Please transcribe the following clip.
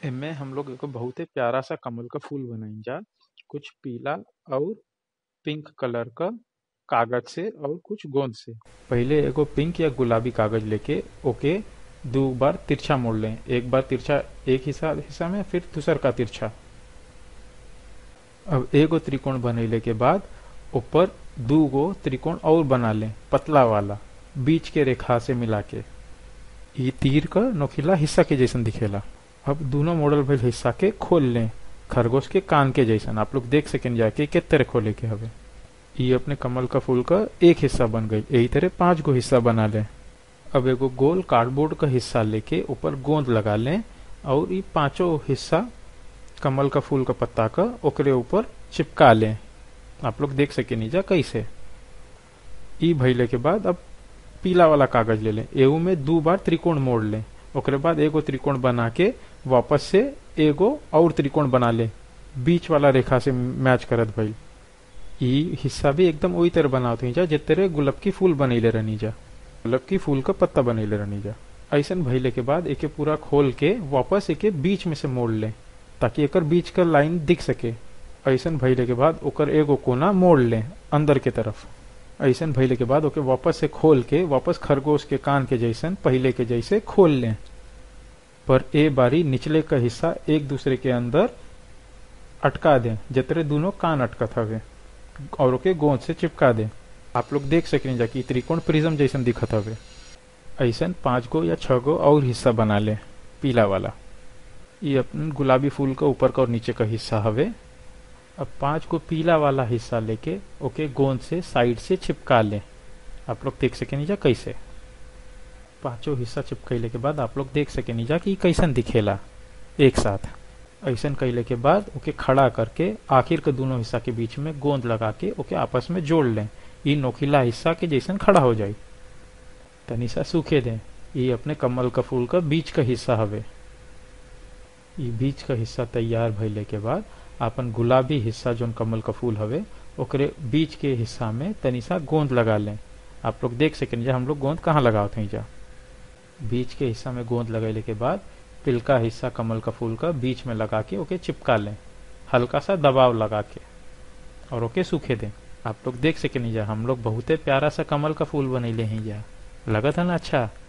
एमे हम लोग एगो बहुते प्यारा सा कमल क फूल बनाई जा कुछ पीला और पिंक कलर क कागज से और कुछ गोंद से पहिले एगो पिंक या गुलाबी कागज लेके ओके दो बार तिरछा मोड़ लें एक बार तिरछा एक हिस्सा हिस्सा में फिर दूसर का तिरछा अब एगो त्रिकोण बनैले के बाद ऊपर दू गो त्रिकोण और बना लें पतला वाला बीच के रेखा से मिला के ई तीर क नोखिला हिस्सा के जैसन दिखेला अब दोनों मॉडल भइल हिस्सा के खोल लें खरगोश के कान के जैसन आप लोग देख सकें जाके के तरह खोले के हवे ई अपने कमल का फूल का एक हिस्सा बन गई यही तरह पांच गो हिस्सा बना लें अब एगो गोल कार्डबोर्ड का हिस्सा लेके ऊपर गोंद लगा लें और ई पांचों हिस्सा कमल का फूल का पत्ता का ओकरे ऊपर चिपका लें आप लोग देख सके नीचा कैसे ई भइले के बाद अब पीला वाला कागज ले लें एहू में दो बार त्रिकोण मोड़ लें ओकरे बाद एगो त्रिकोण बना के वापस से एगो और त्रिकोण बना ले बीच वाला रेखा से मैच करत भइल ई हिस्सा भी एकदम वही तरह बनावत ही जा जिस तरह गुलाब की फूल बनैले रहनी जा गुलाब की फूल का पत्ता बनैले रहनी जा ऐसन भइले के बाद एके पूरा खोल के वापस एके बीच में से मोड़ ले ताकि एकर बीच का लाइन दिख सके ऐसन भइले के बाद ओकर एगो कोना मोड़ ले अंदर के तरफ ऐसन भइले के बाद ओके वापस से खोल के वापस खरगोश के कान के जैसन पहले के जैसे खोल लें पर ए बारी निचले का हिस्सा एक दूसरे के अंदर अटका दें जितने दोनों कान अटकत हवे और ओके गोंद से चिपका दें आप लोग देख सकें जाकि त्रिकोण प्रिज्म जैसन दिखत हवे ऐसन पांच गो या छह गो और हिस्सा बना ले पीला वाला ये अपन गुलाबी फूल का ऊपर का और नीचे का हिस्सा हवे अब पांच को पीला वाला हिस्सा लेके ओके गोंद से साइड से चिपका लें आप लोग देख सके नीचा कैसे पांचों हिस्सा चिपकैले के बाद आप लोग देख सके नीचा कि कैसन दिखेला एक साथ ऐसन कैले के बाद ओके खड़ा करके आखिर के दोनों हिस्सा के बीच में गोंद लगा के ओके आपस में जोड़ लें ये नोखिला हिस्सा के जैसन खड़ा हो जाए तनी सा सूखे दें ये अपने कमल का फूल का बीच का हिस्सा हवे ये बीच का हिस्सा तैयार भइले के बाद अपन गुलाबी हिस्सा जोन कमल का फूल हवे ओकरे बीच के हिस्सा में तनी सा गोंद लगा लें आप लोग देख सकें जा हम लोग गोंद कहाँ लगावत हैं जा बीच के हिस्सा में गोंद लगैले के बाद पिलका हिस्सा कमल का फूल का बीच में लगा के ओके चिपका लें हल्का सा दबाव लगा के और ओके सूखे दें आप लोग देख सके नहीं जा हम लोग बहुते प्यारा सा कमल का फूल बनैले हैं जा लगत है ना अच्छा